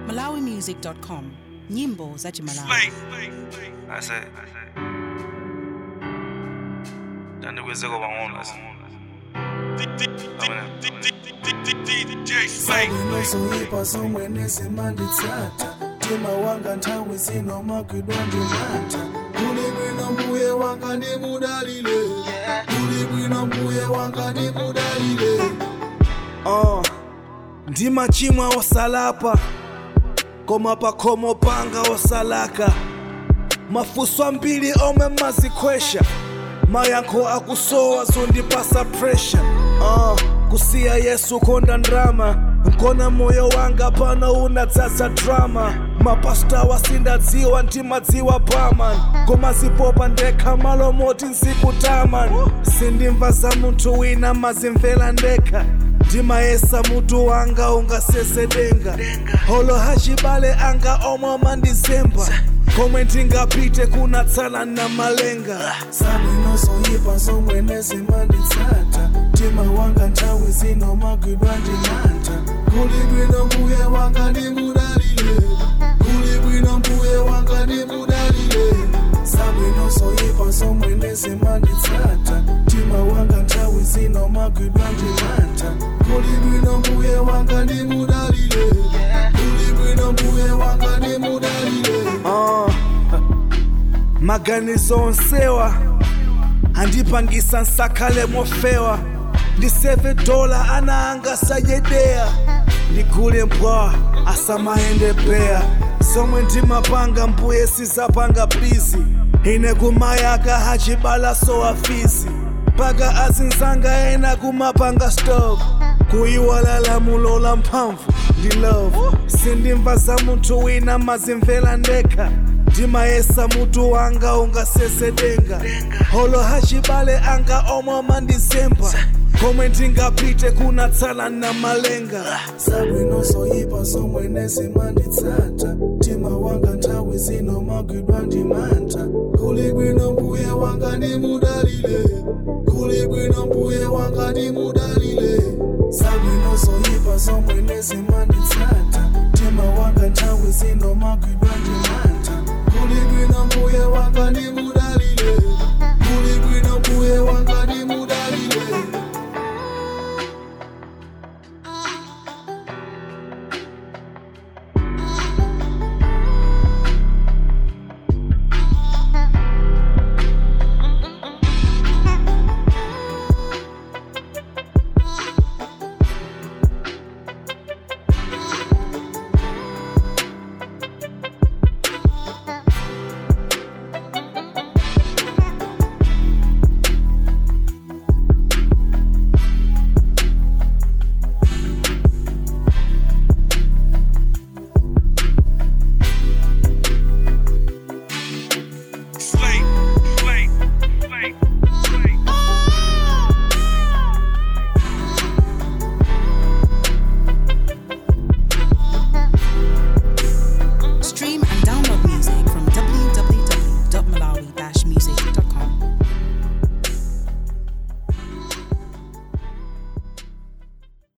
malawimusic.com nyimbo za chimalawi I said, Tandikweze kwa ngona. ndinozoipa zomwe nezimanditsata mtima wanga nthawi zino magwidwa ndimata kuli bwino mbuye wanga ndimudalile kuli bwino mbuye wanga ndimudalile uh, ndimachimwa osalapa koma pakhomo panga osalaka mafunso ambiri omwe mazikhwesha mayankho akusowa zondipasa pressure uh, kusiya yesu konda ndrama nkona moyo wanga pano unadzadza drama mapasta wasindadziwa ndimadziwa paman koma zipopa ndekha malo moti nzikutaman sindimva za munthu wina mazimvera ndekha ndimayesa mutu wanga ungasesedenga holo hachibale anga omwe mandizemba komwe ndingapite kunatsala na malenga zabwino zoyipa zomwe nezimanditsata mtima wanga nthawi zino magwidwa ndimanta kuli bwino mbuye wanga ndimudalile kuli bwino mbuye wanga ndimudalile zabwino zoyipa zomwe nezimanditsata mtima wanga nthawi zino magwidwa ndimanta kuli bwino mbuye wanga ndimudalile kuli bwino mbuye wanga ndimudalile uh, maganizo onsewa andipangisa nsakhale mofewa ndiseve dola ana anga sayedeya ndigule mbwa asamayende beya somwe ndimapanga mbuye sizapanga bizi ine kumayaka hachibala sowafizi mpaka azinzanga ena kumapanga stop kuyiwala lamulo la mphamvu ndi love sindimva za munthu wina mazimvera ndekha ndimayesa mutu wanga ungasesedenga holo hachibale anga omwe mandizemba komwe ndingapite kunatsala na malenga zabwino zoyipa zomwe nezimanditsata mtima wanga nthawi zino magwidwa ndimanta kuli bwino mbuye wanga ndimudalile kuli bwino mbuye wanga ndimudalile zabwino zoyipa zomwe nezimanditsata mtima wanga nthawi zino magwidwa ndimanta kuli bwino mbuye wanga ndimudalile